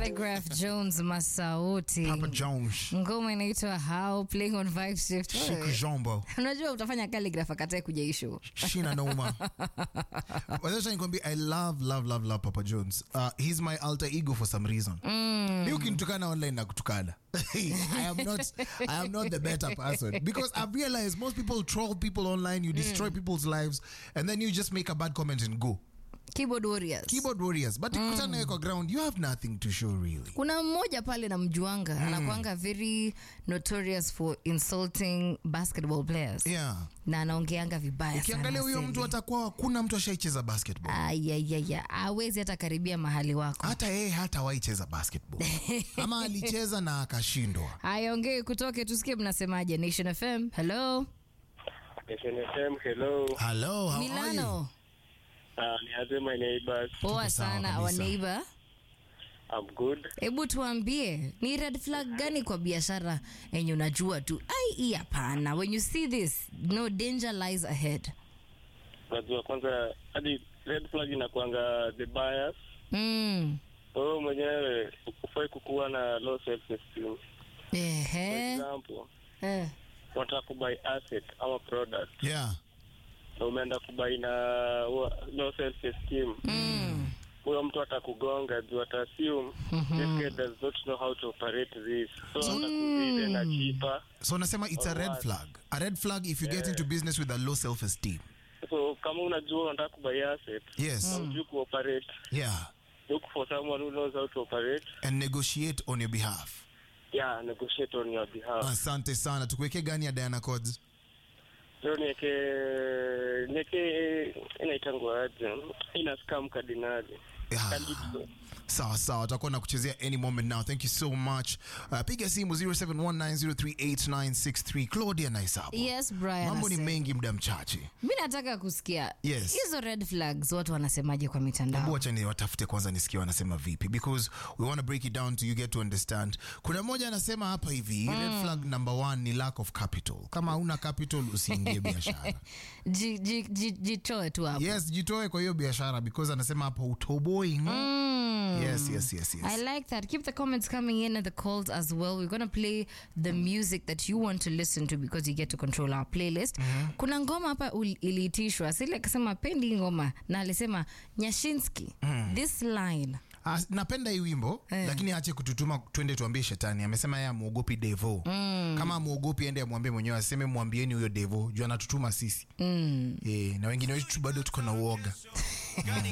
Calligraph Jones Masauti. Papa Jones. Ngoma inaitwa How Playing on Vibe Shift. Shika Jombo. Unajua utafanya calligraph akatae kuja ishu. Shina Noma. Wacha nikwambie I love love love love Papa Jones. Uh, he's my alter ego for some reason. Mm. Mi ukinitukana online na kutukana. I am not I am not the better person because I've realized most people troll people online, you destroy people's lives and then you just make a bad comment and go. Keyboard Warriors. Keyboard warriors, but ukutana nawe kwa ground, you have nothing to show really. Kuna mmoja pale na mjuanga anakuanga very notorious for insulting basketball players Yeah. na anaongeanga vibaya Ukiangalia sana huyo Cindy. mtu atakuwa hakuna mtu ashaicheza basketball. Ayayaya, hawezi hata karibia mahali wako. Hata yeye hata waicheza basketball. Ama alicheza na akashindwa. Haya, ongee kutoke tusikie mnasemaje. Nation FM. Hello. SNFM, hello. Hello, how are you? Milano. Uh, niaze my neighbors. Poa Tuko sawa sana kabisa. our neighbor. I'm good. Hebu tuambie ni red flag gani kwa biashara yenye unajua tu ai hii hapana. When you see this, no danger lies ahead. Najua kwanza hadi red flag inakuanga the bias. Mm. Wewe mwenyewe ufai kukuwa na low self esteem. For Ehe. example, Eh. unataka kubuy asset ama product Yeah. na umeenda kubuy na wa- low self esteem. Mm. Huyo mtu atakugonga juu ata assume this guy does not know how to operate this. So atakuuliza na cheaper. So unasema it's a red Alright. flag. A red flag if you get into business with a low self-esteem. So kama unajua unataka kubuy asset, Yes. na hujui kuoperate, Yeah. look for someone who knows how to operate. And negotiate on your behalf. Yeah, negotiate on your behalf. Asante sana. Tukuweke gani ya Diana Codes? Leo nieke nieke inaitangwa aje? Ina scam kardinali. Yeah. Calypso. sawa sawa tutakuwa na kuchezea any moment now thank you so much uh, piga simu 0719038963 claudia naisabo Yes, Brian. mambo ni ase- mengi muda mchache Mi nataka kusikia Yes. hizo red flags watu wanasemaje kwa Hebu mitandao. wacha ni watafute kwanza nisikie wanasema vipi because we want to break it down to you get to understand kuna mmoja anasema hapa hivi red flag number one ni lack of capital kama hauna capital usiingie biashara Ji- ji- ji- Jitoe tu hapo. yes jitoe kwa hiyo biashara because anasema hapa utoboi mm. yes, yes, yes, yes. I like that. Keep the comments coming in and the calls as well. We're going to play the music that you want to listen to because you get to control our playlist. Kuna ngoma hapa ul- iliitishwa. Sile akasema pendi ngoma na alisema Nyashinsky. This line. Ah, napenda hii wimbo Eh. lakini ache kututuma twende tuambie shetani amesema yeye amwogopi devo mm. kama amwogopi ende amwambie mwenyewe aseme mwambieni huyo devo juu anatutuma sisi mm. e, na wengine wetu bado tuko na uoga